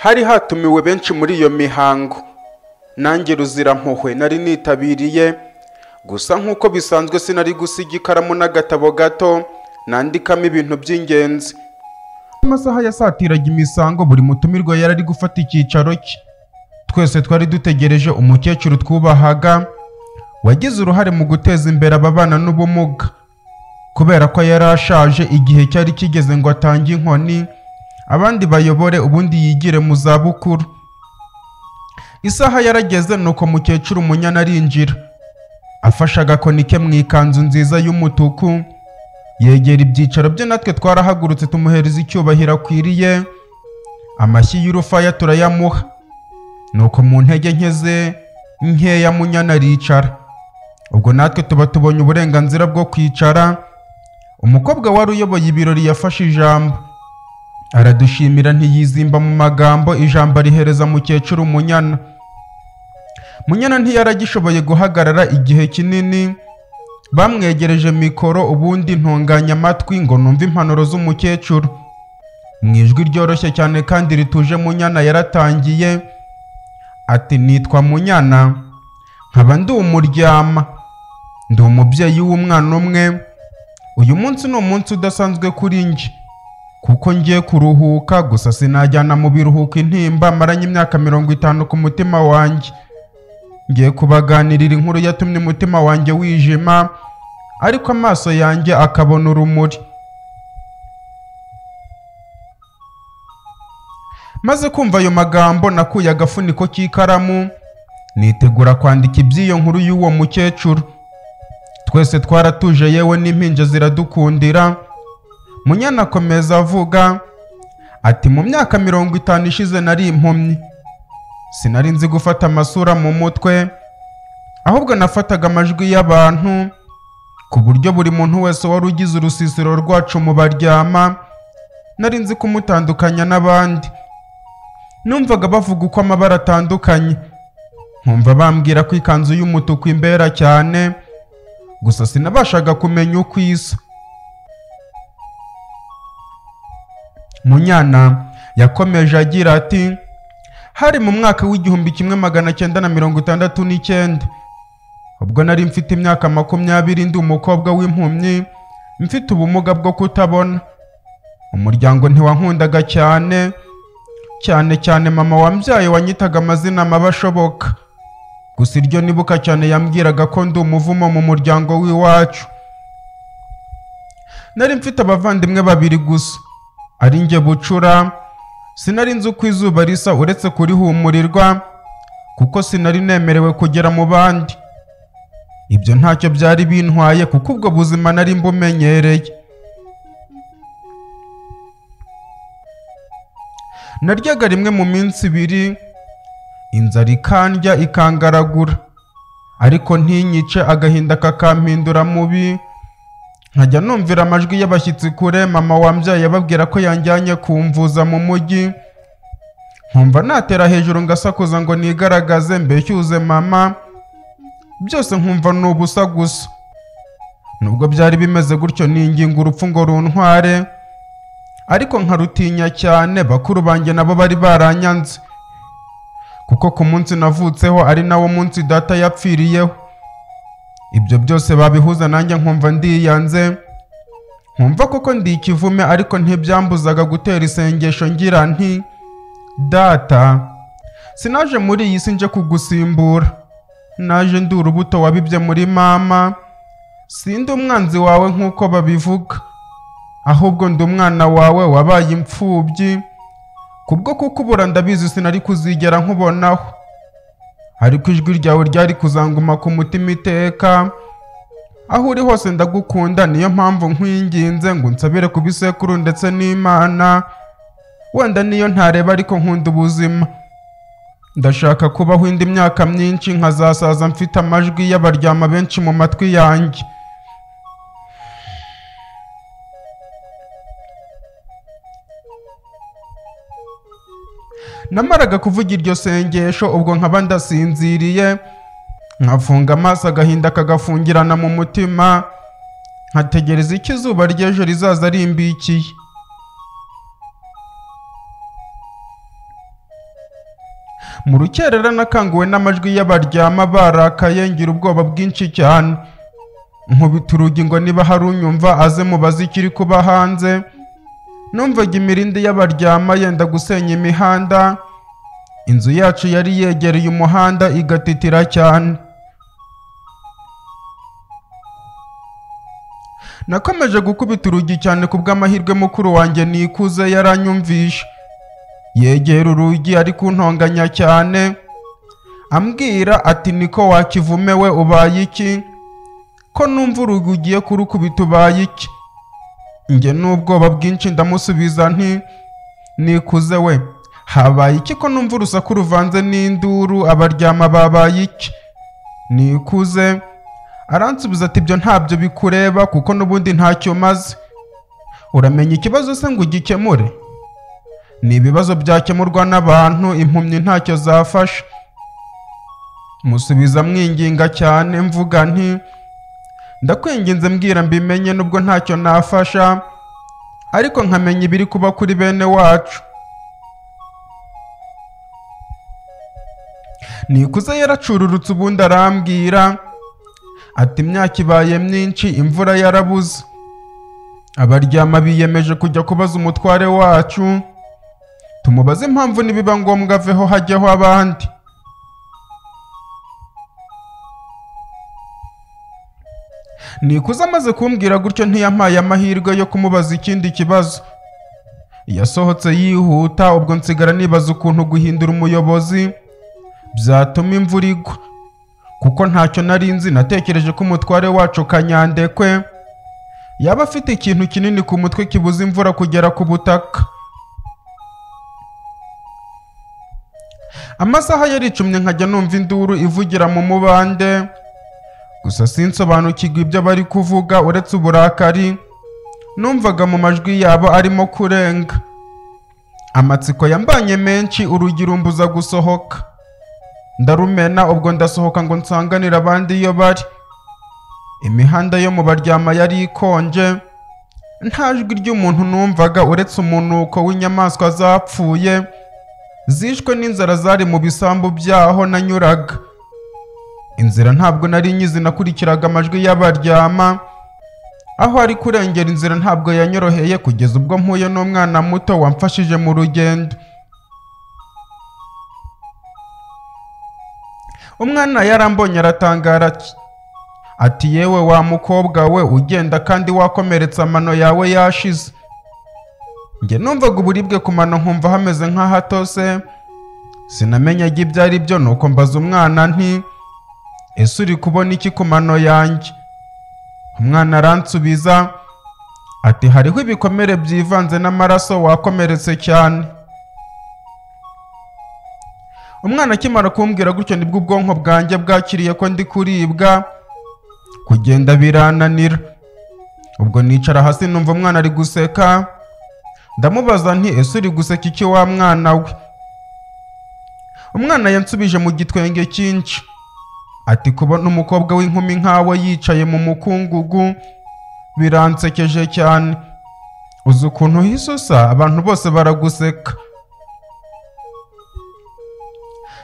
hari hatumiwe benshi muri iyo mihango nanjye ruzirampuhwe nari nitabiriye gusa nk'uko bisanzwe sinari gusiga ikaramu n'agatabo gato nandikamo ibintu by'ingenzi amasaha yasatiraga imisango buri mutumirwa yari ari gufata icyicaro cye twese twari dutegereje umukecuru twubahaga wagize uruhare mu guteza imbere ababana n'ubumuga kubera ko yari ashaje igihe cyari kigeze ngo atange inkoni abandi bayobore ubundi yigire mu zabukuru isaha yarageze nuko mukecuru umunyana arinjira afashe agakoni ke mu ikanzu nziza y'umutuku yegera ibyicaro bye natwe twarahagurutse tumuhereza icyubahiro akwiriye amashyi y'urufaya turayamuha nuko mu ntege nke ze nkeya munyana aricara ubwo natwe tuba tubonye uburenganzira bwo kwicara umukobwa wari uyoboye ibirori yafashe ijambo aradushimira ntiyizimba mu magambo ijambo arihereza mukecuru munyana munyana ntiyaragishoboye guhagarara igihe kinini bamwegereje mikoro ubundi ntunganya amatwi ngo numve impanuro z'umukecuru mu ijwi ryoroshye cyane kandi rituje munyana yaratangiye ati nitwa munyana nkaba ndi umuryama ndi umubyeyi w'umwana umwe uyu munsi ni umunsi udasanzwe kuri njye kuko ngiye kuruhuka gusa sinajyana mu biruhuko intimba maranye imyaka mirongo itanu ku mutima wanjye ngiye kubaganirira inkuru yatumye umutima wanjye wijima ariko amaso yanjye akabona urumuri maze kumva ayo magambo nakuye agafuniko k'ikaramu nitegura kwandika iby'iyo nkuru y'uwo mukecuru twese twaratuje yewe n'impinja ziradukundira munyana akomeza avuga ati mu myaka mirongo itanu ishize nari impumyi sinari nzi gufata amasura mu mutwe ahubwo nafataga amajwi y'abantu ku buryo buri muntu wese wari ugize urusisiro rwacu mu baryama nari nzi kumutandukanya n'abandi numvaga bavuga uko amabara atandukanye nkumva bambwira ko ikanzu y'umutuku imbera cyane gusa sinabashaga kumenya uko isa munyana yakomeje agira ati hari mu mwaka w'igihumbi kimwe magana cyenda na mirongo itandatu n'icyenda ubwo nari mfite imyaka makumyabiri ndi umukobwa w'impumyi mfite ubumuga bwo kutabona umuryango ntiwankundaga cyane cyane cyane mama wambyaye wanyitaga amazina mabi ashoboka gusa iryo nibuka cyane yambwiraga ko ndi umuvumo mu muryango w'iwacu nari mfite abavandimwe babiri gusa ari njye bucura sinari nzi uko izuba risa uretse kurihumurirwa kuko sinari nemerewe kugera mu bandi ibyo ntacyo byari bintwaye kuko ubwo buzima nari mbumenyereye naryaga rimwe mu minsi ibiri inzara ikandya ikangaragura ariko ntinyice agahinda kakampindura mubi nkajya numvira amajwi y'abashyitsi kure mama wambyaye ababwira ko yanjyanye kumvuza mu mujyi nkumva natera hejuru ngasakuza ngo nigaragaze mbeshyuze mama byose nkumva ni ubusa gusa nubwo byari bimeze gutyo ninginga urupfu ngo runtware ariko nkarutinya cyane bakuru banjye nabo bari baranyanze kuko ku munsi navutseho ari nawo munsi data yapfiriyeho ibyo byose babihuza nanjye nkumva ndiyanze nkumva koko ndi ikivume ariko ntibyambuzaga gutera isengesho ngira nti data sinaje muri iyi si nje kugusimbura naje ndi urubuto wabibye muri mama sindi umwanzi wawe nk'uko babivuga ahubwo ndi umwana wawe wabaye imfubyi kubwo kukubura ndabizi sinari kuzigera nkubonaho ariko ijwi ryawe ryari kuzanguma ku mutima iteka aho uri hose ndagukunda niyo mpamvu nkwinginze ngo nsabire ku bisekuru ndetse n'imana wenda niyo ntareba ariko nkunda ubuzima ndashaka kubaho indi myaka myinshi nkazasaza mfite amajwi y'abaryama benshi mu matwi yanjye namaraga kuvuga iryo sengesho ubwo nkaba ndasinziriye nkafunga amaso agahinda kagafungirana mu mutima nkategereza icyo izuba ry'ejo rizaza rimbikiye mu rukerera nakanguwe n'amajwi y'abaryama barakaye ngira ubwoba bwinshi cyane nkubita urugi ngo niba hari unyumva aze mubaze ikiri kuba hanze numvaga imirindi y'abaryama yenda gusenya imihanda inzu yacu yari yegereye umuhanda igatitira cyane nakomeje gukubita urugi cyane ku bw'amahirwe mukuru wanjye nikuze yaranyumvisha yegera urugi ari kuntonganya cyane ambwira ati niko wakivumewe ubaye iki ko numva urugi ugiye kurukubita ubaye iki njye n'ubwoba bwinshi ndamusubiza nti nikuze we habaye iki ko numva urusaku ruvanze n'induru abaryama babaye iki nikuze aransubiza ati ibyo ntabyo bikureba kuko n'ubundi ntacyo umaze uramenya ikibazo se ngo ugikemure ni ibibazo byakemurwa n'abantu impumyi ntacyo zafasha musubiza mwinginga cyane mvuga nti ndakwinginze mbwira mbimenye nubwo ntacyo nafasha ariko nkamenya ibiri kuba kuri bene wacu nikuze yaracururutse ubundi arambwira ati imyaka ibaye myinshi imvura yarabuze abaryama biyemeje kujya kubaza umutware wacu tumubaze impamvu nibiba ngombwa aveho hajyaho abandi nikuze amaze kumbwira gutyo ntiyampaye amahirwe yo kumubaza ikindi kibazo yasohotse yihuta ubwo nsigara nibaza ukuntu guhindura umuyobozi byatuma imvura igwa kuko ntacyo nari nzi natekereje ko umutware wacu kanyandekwe yaba afite ikintu kinini ku mutwe kibuza imvura kugera ku butaka amasaha yaricumye nkajya numva induru ivugira mu mubande gusa sinsobanukirwa ibyo bari kuvuga uretse uburakari numvaga mu majwi yabo arimo kurenga amatsiko yambanye menshi urugi rumbuza gusohoka ndarumena ubwo ndasohoka ngo nsanganire abandi iyo bari imihanda yo mu baryama yari ikonje nta jwi ry'umuntu numvaga uretse umunuko w'inyamaswa zapfuye zishwe n'inzara zari mu bisambu byaho nanyuraga inzira ntabwo nari nyizi nakurikiraga amajwi y'abaryama aho ari kurengera inzira ntabwo yanyoroheye kugeza ubwo mpuye n'umwana muto wamfashije mu rugendo umwana yarambonye aratangara ati ati yewe wa mukobwa we ugenda kandi wakomeretse amano yawe yashize njye numvaga uburibwe ku mano nkumva hameze nk'ahatose sinamenyaga ibyo ari byo nuko mbaza umwana nti ese uri kubona iki ku mano yanjye umwana aransubiza ati hariho ibikomere byivanze n'amaraso wakomeretse cyane umwana akimara kumbwira gutyo nibwo ubwonko bwanjye bwakiriye ko ndi kuribwa kugenda birananira ubwo nicara hasi numva umwana ari guseka ndamubaza nti ese uri guseka iki wa mwana we umwana yansubije mu gitwenge cyinshi ati kubona umukobwa w'inkumi nkawe yicaye mu mukungugu biransekeje cyane uzi ukuntu uhise usa abantu bose baraguseka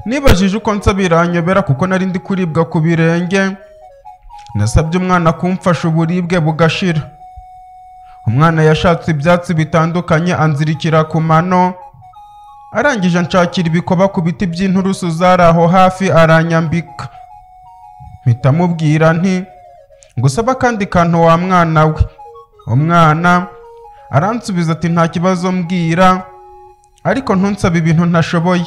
nibajije uko nsa biranyobera kuko nari ndi kuribwa ku birenge nasabye umwana kumfasha uburibwe bugashira umwana yashatse ibyatsi bitandukanye anzirikira ku mano arangije anshakira ibikoba ku biti by'inturusu zari aho hafi aranyambika mpita mubwira nti ngusaba akandi kantu wa mwana we umwana aransubiza ati nta kibazo mbwira ariko ntunsabe ibintu ntashoboye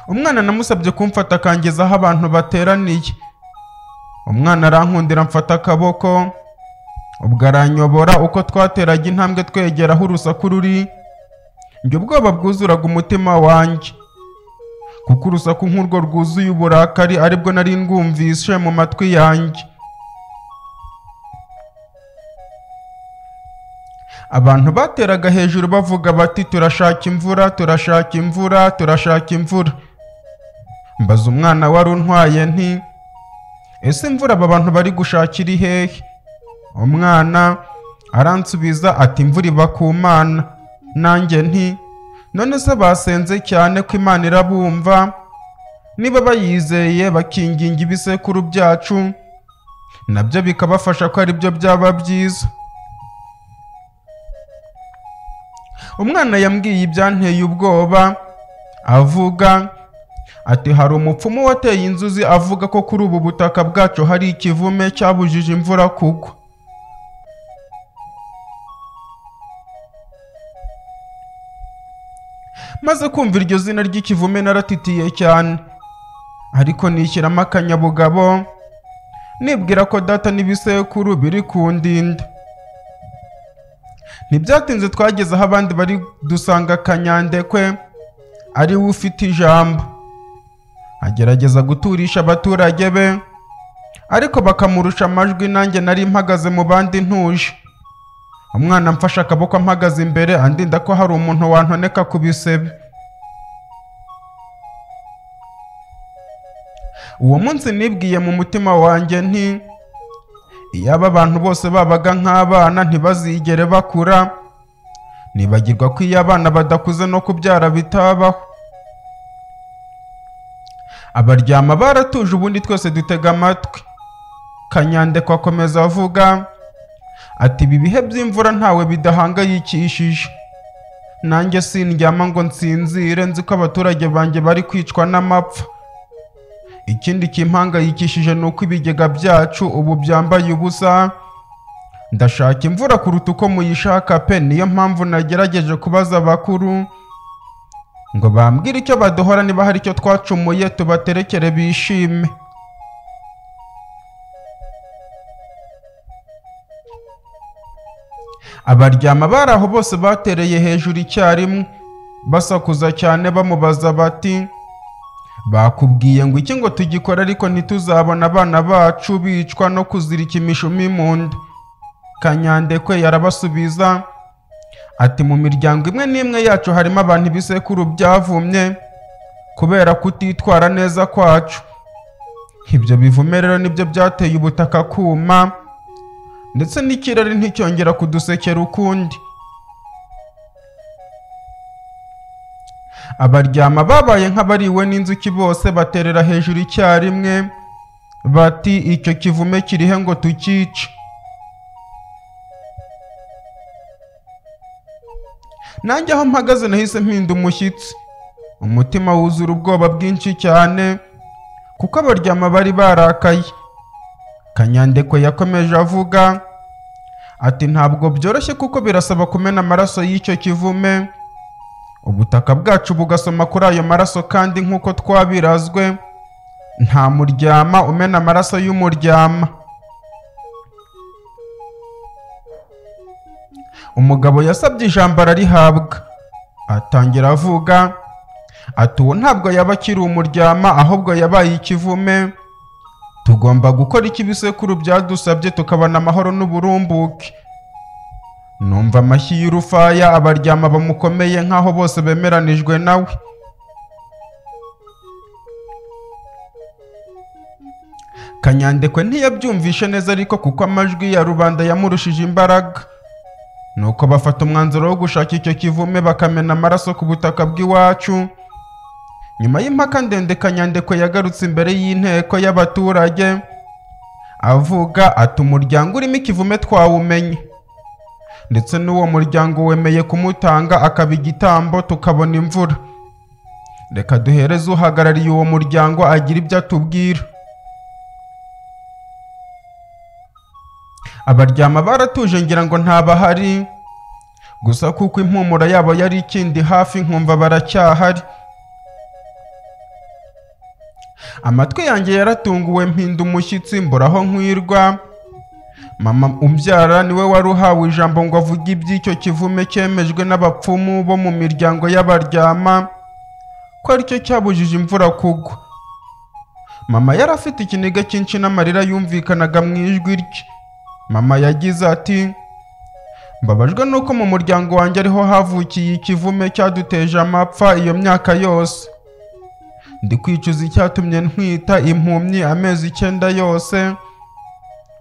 umwana namusabye kumfata akangeza aho abantu bateraniye umwana arankundira mfata akaboko ubwo aranyobora uko twateraga intambwe twegera aho urusaku ruri njye ubwoba bwuzuraga umutima wanjye kuko urusaku nk'urwo rwuzuye uburakari aribwo nari ndwumvishe mu matwi yanjye abantu bateraga hejuru bavuga bati turashaka imvura turashaka imvura turashaka imvura mbaza umwana wari untwaye nti ese imvura aba bantu bari gushakira hehe umwana aransubiza ati imvura iba ku mana nanjye nti none se basenze cyane ko imana irabumva niba bayizeye bakinginga ibisekuru byacu nabyo bikabafasha ko ari byo byaba byiza umwana yambwiye ibyanteye ubwoba avuga ati hari umupfumu wateye inzuzi avuga ko kuri ubu butaka bwacu hari ikivume cyabujije imvura kugwa maze kumva iryo zina ry'ikivume naratitiye cyane ariko nishyiramo akanyabugabo nibwira ko data n'ibisekuru biri kundinda ntibyatinze twageze aho abandi bari dusanga kanyandekwe ari we ufite ijambo agerageza guturisha abaturage be ariko bakamurusha amajwi nanjye nari mpagaze mu bandi ntuje umwana amfashe akaboko ampagaze imbere andinda ko hari umuntu wantoneka ku bisebe uwo munsi nibwiye mu mutima wanjye nti iyaba abantu bose babaga nk'abana ntibazigere bakura nibagirwa ko iyo abana badakuze no kubyara bitabaho abaryama baratuje ubundi twese dutega amatwi kanyandekwa akomeza avuga ati ibi bihe by'imvura ntawe bidahangayikishije nanjye sindyama ngo nsinzire nzi ko abaturage banjye bari kwicwa n'amapfa ikindi kimpangayikishije ni uko ibigega byacu ubu byambaye ubusa ndashaka imvura kuruta uko muyishaka pe niyo mpamvu nagerageje kubaza abakuru ngo bambwire icyo baduhora niba hari icyo twacumuye tubaterekere bishime abaryama bari aho bose batereye hejuru icyarimwe basakuza cyane bamubaza bati bakubwiye ngo iki ngo tugikore ariko ntituzabona abana bacu bicwa no kuzirika imishumi mu nda kanyandekwe yarabasubiza ati mu miryango imwe n'imwe yacu harimo abantu ibisekuru byavumye kubera kutitwara neza kwacu ibyo bivume rero nibyo byateye ubutaka kuma ndetse n'ikirere nticyongera kudusekera ukundi abaryama babaye nk'abariwe n'inzuki bose baterera hejuru icyarimwe bati icyo kivume kirihe ngo tukice nanjye aho mpagaze nahise mpinda umushyitsi umutima wuzura ubwoba bwinshi cyane kuko abaryama bari barakaye kanyandeko yakomeje avuga ati ntabwo byoroshye kuko birasaba kumena amaraso y'icyo kivume ubutaka bwacu bugasoma kuri ayo maraso kandi nk'uko twabirazwe nta muryama umena amaraso y'umuryama umugabo yasabye ijambo ararihabwa atangira avuga ati uwo ntabwo yaba akiri umuryama ahubwo yabaye ikivume tugomba gukora icyo ibisekuru byadusabye tukabona amahoro n'uburumbuke numva amashyi y'urufaya abaryama bamukomeye nk'aho bose bemeranijwe nawe kanyandekwe ntiyabyumvishe neza ariko kuko amajwi ya rubanda yamurushije imbaraga nuko bafata umwanzuro wo gushaka icyo kivume bakamena amaraso ku butaka bw'iwacu nyuma y'impaka ndende kanyandekwe yagarutse imbere y'inteko y'abaturage avuga ati umuryango urimo ikivume twawumenye ndetse n'uwo muryango wemeye kumutanga akaba igitambo tukabona imvura reka duhereze uhagarariye uwo muryango agira ibyo atubwira abaryama baratuje ngira ngo ntabahari gusa kuko impumuro yabo yari ikindi hafi nkumva baracyahari amatwi yanjye yaratunguwe mpinda umushyitsi mburaho nkwirwa mama umbyara niwe wari uhawe ijambo ngo avuge iby'icyo kivume cyemejwe n'abapfumu bo mu miryango y'abaryama ko aricyo cyabujije imvura kugwa mama yari afite ikiniga cyinshi n'amarira yumvikanaga mu ijwi rye mama yagize ati mbabajwe nuko mu muryango wanjye ariho havukiye ikivume cyaduteje amapfa iyo myaka yose ndi kwicuza icyatumye ntwita impumyi amezi icyenda yose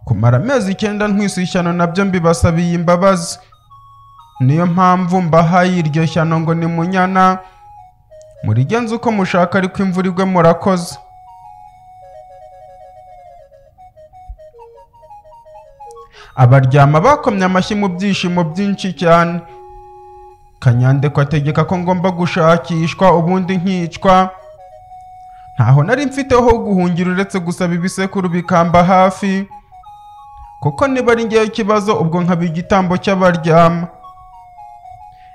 kumara amezi icyenda ntwisa ishyano nabyo mbibasabiye imbabazi niyo mpamvu mbahaye iryo shyano ngo ni munyana murigenza uko mushaka ariko imvura igwe murakoze abaryama bakomye amashyi mu byishimo byinshi cyane kanyandekwa ategeka ko ngomba gushakishwa ubundi nkicwa ntaho nari mfite ho guhungira uretse gusaba ibisekuru bikamba hafi kuko niba ari ngewe ikibazo ubwo nkaba igitambo cy'abaryama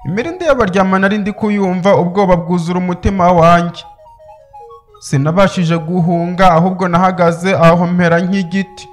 imirindi y'abaryama nari ndi kuyumva ubwoba bwuzura umutima wanjye sinabashije guhunga ahubwo nahagaze aho mpera nk'igiti